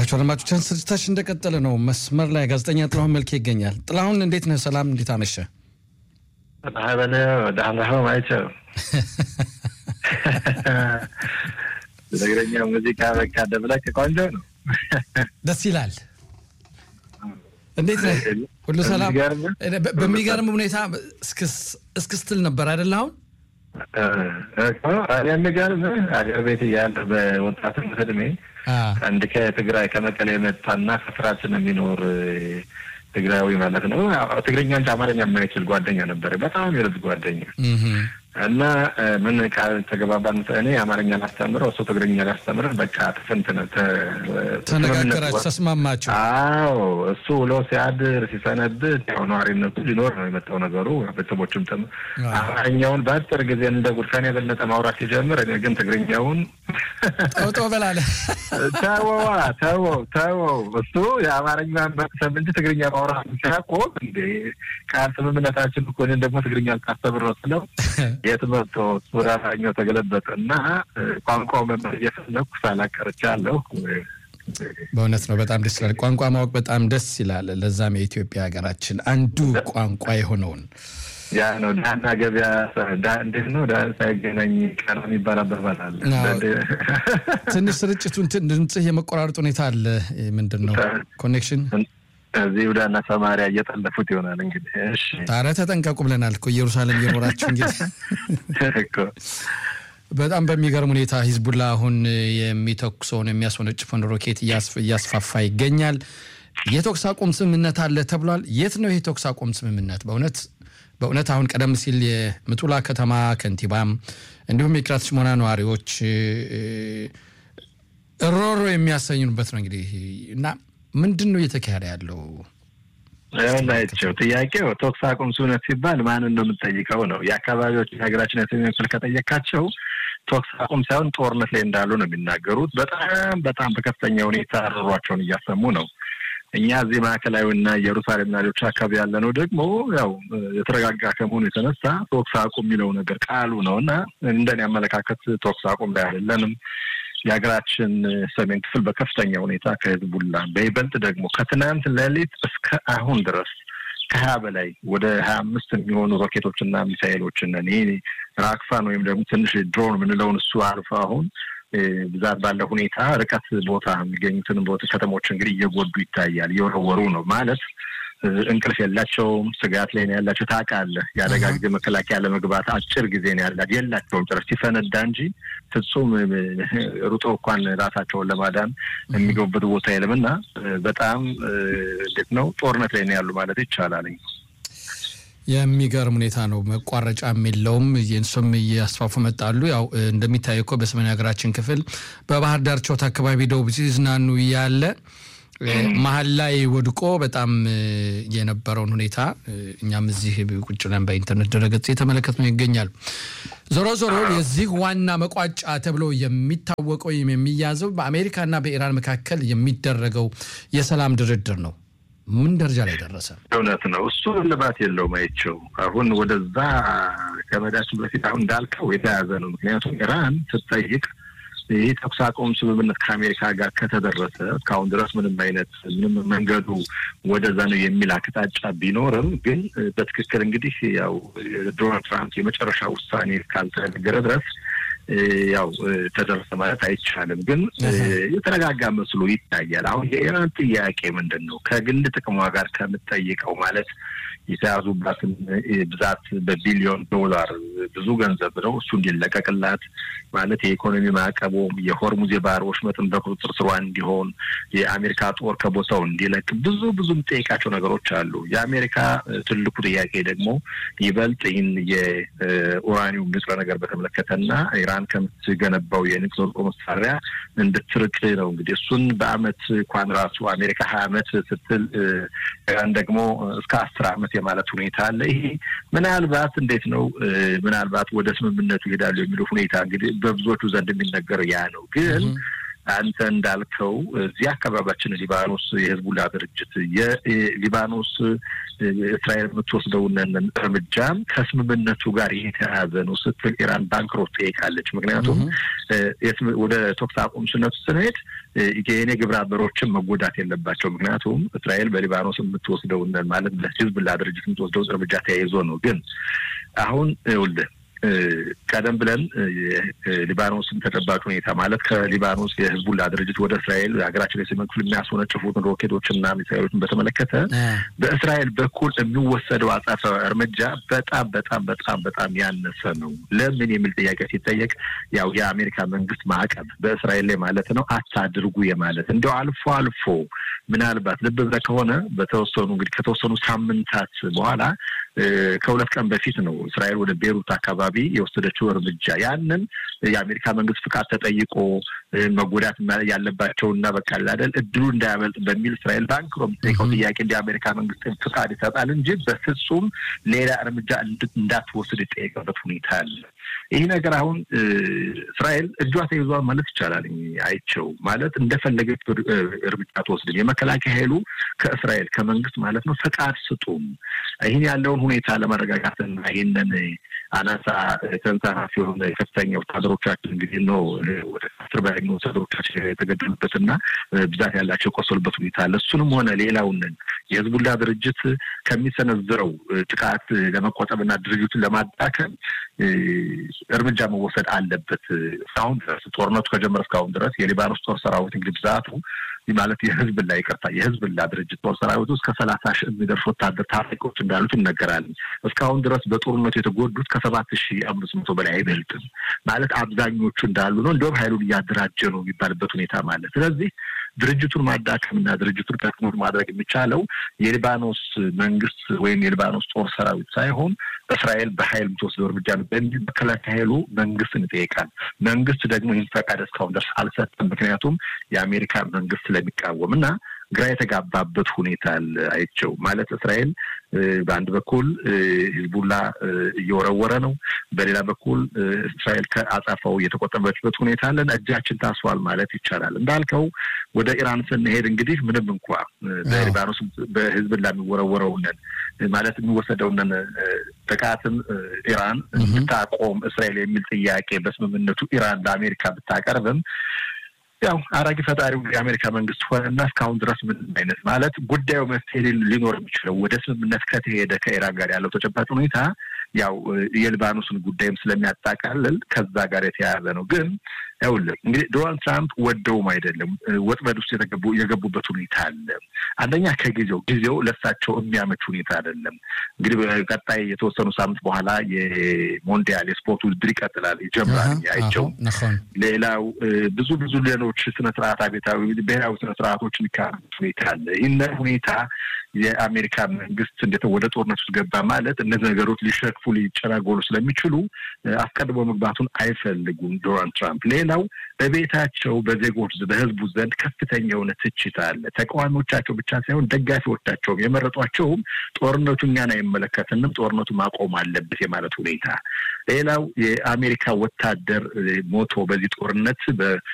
የተከበራችሁ አድማጮቻችን ስርጭታችን እንደቀጠለ ነው። መስመር ላይ ጋዜጠኛ ጥላሁን መልኬ ይገኛል። ጥላሁን እንዴት ነህ? ሰላም፣ እንዴት አመሸ? በለ ደህና ማይቸው ትግረኛ ሙዚቃ በቃ ደብለቅ ቆንጆ ነው፣ ደስ ይላል። እንዴት ነህ? ሁሉ ሰላም? በሚገርም ሁኔታ እስክስትል ነበር አይደለ? አሁን የሚገርምህ አገር ቤት እያለ በወጣትነት እድሜ አንድ ከትግራይ ከመቀሌ የመጣና ከፍራችን የሚኖር ትግራዊ ማለት ነው። ትግርኛ እንጂ አማርኛ የማይችል ጓደኛ ነበረ። በጣም የልብ ጓደኛ እና ምን ቃል ተገባባን። እኔ አማርኛ ላስተምረው፣ እሱ ትግርኛ ላስተምረን። በቃ ትፍንትን ተነጋገራችሁ፣ ተስማማችሁ? አዎ እሱ ውሎ ሲያድር ሲሰነብት ያው ነዋሪነቱ ሊኖር ነው የመጣው ነገሩ። ቤተሰቦችም ጥም አማርኛውን በአጭር ጊዜ እንደ ጉድፈን የበለጠ ማውራት ሲጀምር፣ እኔ ግን ትግርኛውን ጠውጦ በላለ። ተወዋ ተወው ተወው። እሱ የአማርኛ መቅሰም እንጂ ትግርኛ ማውራት ሲያቆም እንዴ ቃል ስምምነታችን እኮ እኔን ደግሞ ትግርኛ ልታስተምር ስለው የት መጥቶ ወደ አማርኛው ተገለበጠ እና ቋንቋው መማር እየፈለኩ ሳላቀርቻለሁ። በእውነት ነው። በጣም ደስ ይላል። ቋንቋ ማወቅ በጣም ደስ ይላል። ለዛም የኢትዮጵያ ሀገራችን አንዱ ቋንቋ የሆነውን ያ ነው። ዳና ገበያ እንዴት ነው ሳይገናኝ ቀረ የሚባል አባባል አለ። ትንሽ ስርጭቱን ድምፅህ የመቆራረጥ ሁኔታ አለ። ምንድን ነው ኮኔክሽን እዚህ ይሁዳና ሰማሪያ እየጠለፉት ይሆናል እንግዲህ። እሺ ታዲያ ተጠንቀቁ ብለናል እኮ ኢየሩሳሌም እየኖራችሁ እንግዲህ። በጣም በሚገርም ሁኔታ ሂዝቡላ አሁን የሚተኩሰውን የሚያስወነጭፈውን ሮኬት እያስፋፋ ይገኛል። የተኩስ አቁም ስምምነት አለ ተብሏል። የት ነው ይህ የተኩስ አቁም ስምምነት? በእውነት በእውነት አሁን ቀደም ሲል የምጡላ ከተማ ከንቲባም እንዲሁም የኪራት ሽሞና ነዋሪዎች እሮሮ የሚያሰኙበት ነው እንግዲህ እና ምንድን ነው እየተካሄደ ያለው? ናቸው ጥያቄው። ተኩስ አቁም ስምምነት ሲባል ማንን ነው የምንጠይቀው ነው። የአካባቢዎች የሀገራችን የሰሜን ክፍል ከጠየቃቸው ተኩስ አቁም ሳይሆን ጦርነት ላይ እንዳሉ ነው የሚናገሩት። በጣም በጣም በከፍተኛ ሁኔታ ሮሯቸውን እያሰሙ ነው። እኛ እዚህ ማዕከላዊና ኢየሩሳሌምና ሌሎች አካባቢ ያለ ነው ደግሞ ያው የተረጋጋ ከመሆኑ የተነሳ ተኩስ አቁም የሚለው ነገር ቃሉ ነው እና እንደኔ አመለካከት ተኩስ አቁም ላይ አይደለንም። የሀገራችን ሰሜን ክፍል በከፍተኛ ሁኔታ ከህዝቡላ በይበልጥ ደግሞ ከትናንት ሌሊት እስከ አሁን ድረስ ከሀያ በላይ ወደ ሀያ አምስት የሚሆኑ ሮኬቶችና ሚሳይሎችን እኔ ራክፋን ወይም ደግሞ ትንሽ ድሮን የምንለውን እሱ አልፎ አሁን ብዛት ባለው ሁኔታ ርቀት ቦታ የሚገኙትን ቦታ ከተሞች እንግዲህ እየጎዱ ይታያል። እየወረወሩ ነው ማለት እንቅልፍ የላቸውም። ስጋት ላይ ነው ያላቸው። ታውቃለህ፣ የአደጋ ጊዜ መከላከያ ለመግባት አጭር ጊዜ ነው ያላት የላቸውም። ጭራሽ ሲፈነዳ እንጂ ፍጹም ሩጦ እንኳን ራሳቸውን ለማዳን የሚገቡበት ቦታ የለም እና በጣም እንዴት ነው ጦርነት ላይ ነው ያሉ ማለት ይቻላል። የሚገርም ሁኔታ ነው። መቋረጫም የለውም። እሱም እያስፋፉ መጣሉ። ያው እንደሚታየው እኮ በሰሜን ሀገራችን ክፍል በባህር ዳርቻው አካባቢ ደቡብ ሲዝናኑ ያለ መሀል ላይ ወድቆ በጣም የነበረውን ሁኔታ እኛም እዚህ ቁጭ ብለን በኢንተርኔት ድረገጽ የተመለከት ነው ይገኛል። ዞሮ ዞሮ የዚህ ዋና መቋጫ ተብሎ የሚታወቀው ወይም የሚያዘው በአሜሪካና በኢራን መካከል የሚደረገው የሰላም ድርድር ነው። ምን ደረጃ ላይ ደረሰ? እውነት ነው። እሱ እልባት የለውም። አይቼው አሁን ወደዛ ከመዳችን በፊት አሁን እንዳልከው የተያዘ ነው። ምክንያቱም ኢራን ስትጠይቅ ይህ ተኩስ አቁም ስምምነት ከአሜሪካ ጋር ከተደረሰ እስካሁን ድረስ ምንም አይነት ምንም መንገዱ ወደዛ ነው የሚል አቅጣጫ ቢኖርም ግን በትክክል እንግዲህ ያው ዶናልድ ትራምፕ የመጨረሻ ውሳኔ ካልተነገረ ድረስ ያው ተደረሰ ማለት አይቻልም። ግን የተረጋጋ መስሎ ይታያል። አሁን የኢራን ጥያቄ ምንድን ነው? ከግል ጥቅሟ ጋር ከምትጠይቀው ማለት የተያዙባትን ብዛት በቢሊዮን ዶላር ብዙ ገንዘብ ነው። እሱ እንዲለቀቅላት ማለት የኢኮኖሚ ማዕቀቡም የሆርሙዝ የባህር ወሽመጥን በቁጥጥር ስሯ እንዲሆን የአሜሪካ ጦር ከቦታው እንዲለቅ ብዙ ብዙ የምጠይቃቸው ነገሮች አሉ። የአሜሪካ ትልቁ ጥያቄ ደግሞ ይበልጥ ይህን የኡራኒውም ንጥረ ነገር በተመለከተና ኢራን ከምትገነባው የኒውክሌር ጦር መሳሪያ እንድትርቅ ነው። እንግዲህ እሱን በአመት እንኳን ራሱ አሜሪካ ሀያ አመት ስትል ኢራን ደግሞ እስከ አስር አመት የማለት ሁኔታ አለ። ይሄ ምናልባት እንዴት ነው ምናልባት ወደ ስምምነቱ ይሄዳሉ የሚለው ሁኔታ እንግዲህ በብዙዎቹ ዘንድ የሚነገረው ያ ነው። ግን አንተ እንዳልከው እዚህ አካባቢያችን ሊባኖስ የህዝቡላ ድርጅት የሊባኖስ እስራኤል የምትወስደውን እርምጃ ከስምምነቱ ጋር የተያያዘ ነው ስትል ኢራን ባንክሮት ጠይቃለች። ምክንያቱም ወደ ተኩስ አቁም ስነቱ ስንሄድ የኔ ግብረ አበሮችን መጎዳት የለባቸው። ምክንያቱም እስራኤል በሊባኖስ የምትወስደውን ማለት ለህዝብላ ድርጅት የምትወስደውን እርምጃ ተያይዞ ነው። ግን አሁን ይኸውልህ ቀደም ብለን ሊባኖስን ተጨባጭ ሁኔታ ማለት ከሊባኖስ የህዝቡላ ድርጅት ወደ እስራኤል ሀገራችን የሰሜን ክፍል የሚያስወነጭፉትን ሮኬቶችና ሚሳይሎችን በተመለከተ በእስራኤል በኩል የሚወሰደው አጻፋ እርምጃ በጣም በጣም በጣም በጣም ያነሰ ነው። ለምን የሚል ጥያቄ ሲጠየቅ ያው የአሜሪካ መንግስት ማዕቀብ በእስራኤል ላይ ማለት ነው አታድርጉ የማለት እንዲያው አልፎ አልፎ ምናልባት ልብ ብለህ ከሆነ በተወሰኑ እንግዲህ ከተወሰኑ ሳምንታት በኋላ ከሁለት ቀን በፊት ነው እስራኤል ወደ ቤሩት አካባቢ የወሰደችው እርምጃ። ያንን የአሜሪካ መንግስት ፍቃድ ተጠይቆ መጎዳት ያለባቸውና በቃ አይደል እድሉ እንዳያመልጥ በሚል እስራኤል ባንክ የምትጠይቀው ጥያቄ እንደ አሜሪካ መንግስት ፍቃድ ይሰጣል እንጂ በፍጹም ሌላ እርምጃ እንዳትወስድ የጠየቀበት ሁኔታ አለ። ይህ ነገር አሁን እስራኤል እጇ ተይዟል ማለት ይቻላል። አይቸው ማለት እንደፈለገች እርምጃ ትወስድም። የመከላከያ ኃይሉ ከእስራኤል ከመንግስት ማለት ነው ፈቃድ ስጡም ይህን ያለውን ሁኔታ ለመረጋጋትና ይህንን አናሳ ተንሳፋፊ የሆነ ከፍተኛ ወታደሮቻችን እንግዲህ ነው ወደ አስር በላይ ወታደሮቻችን የተገደሉበትና ብዛት ያላቸው የቆሰሉበት ሁኔታ አለ። እሱንም ሆነ ሌላውን የህዝቡላ ድርጅት ከሚሰነዝረው ጥቃት ለመቆጠብና ድርጅቱን ለማዳከም እርምጃ መወሰድ አለበት። እስካሁን ድረስ ጦርነቱ ከጀመረ እስካሁን ድረስ የሊባኖስ ጦር ሰራዊት እንግዲህ ብዛቱ ማለት የህዝብላ ይቅርታ የህዝብላ ድርጅት ጦር ሰራዊት ውስጥ ከሰላሳ ሺህ የሚደርሱ ወታደር ታጣቂዎች እንዳሉት ይነገራል። እስካሁን ድረስ በጦርነቱ የተጎዱት ከሰባት ሺህ አምስት መቶ በላይ አይበልጥም። ማለት አብዛኞቹ እንዳሉ ነው። እንዲሁም ሀይሉን እያደራጀ ነው የሚባልበት ሁኔታ ማለት ስለዚህ ድርጅቱን ማዳከምና ድርጅቱን ከክሙር ማድረግ የሚቻለው የሊባኖስ መንግስት ወይም የሊባኖስ ጦር ሰራዊት ሳይሆን እስራኤል በሀይል የምትወስደው እርምጃ ነው በሚል መከላከያ ኃይሉ መንግስትን ይጠይቃል። መንግስት ደግሞ ይህን ፈቃድ እስካሁን ድረስ አልሰጠም። ምክንያቱም የአሜሪካ መንግስት ስለሚቃወም እና ግራ የተጋባበት ሁኔታ አይቸው ማለት እስራኤል በአንድ በኩል ሂዝቡላ እየወረወረ ነው፣ በሌላ በኩል እስራኤል ከአጻፋው እየተቆጠበችበት ሁኔታ አለን። እጃችን ታስሯል ማለት ይቻላል። እንዳልከው ወደ ኢራን ስንሄድ እንግዲህ ምንም እንኳ በሊባኖስ በሂዝቡላ የሚወረወረውንን ማለት የሚወሰደውንን ጥቃትም ኢራን ብታቆም እስራኤል የሚል ጥያቄ በስምምነቱ ኢራን ለአሜሪካ ብታቀርብም ያው አራጊ ፈጣሪው የአሜሪካ መንግስት ሆነና እስካሁን ድረስ ምንም አይነት ማለት ጉዳዩ መፍትሄ ሊኖር የሚችለው ወደ ስምምነት ከተሄደ ከኢራን ጋር ያለው ተጨባጭ ሁኔታ ያው የሊባኖስን ጉዳይም ስለሚያጣቃልል ከዛ ጋር የተያያዘ ነው። ግን ይኸውልህ እንግዲህ ዶናልድ ትራምፕ ወደውም አይደለም ወጥመድ ውስጥ የገቡበት ሁኔታ አለ። አንደኛ ከጊዜው ጊዜው ለሳቸው የሚያመች ሁኔታ አይደለም። እንግዲህ በቀጣይ የተወሰኑ ሳምንት በኋላ የሞንዲያል የስፖርት ውድድር ይቀጥላል ይጀምራል። አይቸው ሌላው ብዙ ብዙ ሌሎች ስነስርዓት አቤታዊ ብሔራዊ ስነስርዓቶች የሚካሄዱበት ሁኔታ አለ። ይህን ሁኔታ የአሜሪካ መንግስት እንዴት ወደ ጦርነት ውስጥ ገባ ማለት እነዚህ ነገሮች ሊሸክፉ ሊጨናጎሉ ስለሚችሉ አስቀድሞ መግባቱን አይፈልጉም ዶናልድ ትራምፕ። ሌላው በቤታቸው በዜጎች በህዝቡ ዘንድ ከፍተኛ የሆነ ትችት አለ። ተቃዋሚዎቻቸው ብቻ ሳይሆን ደጋፊዎቻቸውም የመረጧቸውም ጦርነቱ እኛን አይመለከትንም፣ ጦርነቱ ማቆም አለበት የማለት ሁኔታ። ሌላው የአሜሪካ ወታደር ሞቶ በዚህ ጦርነት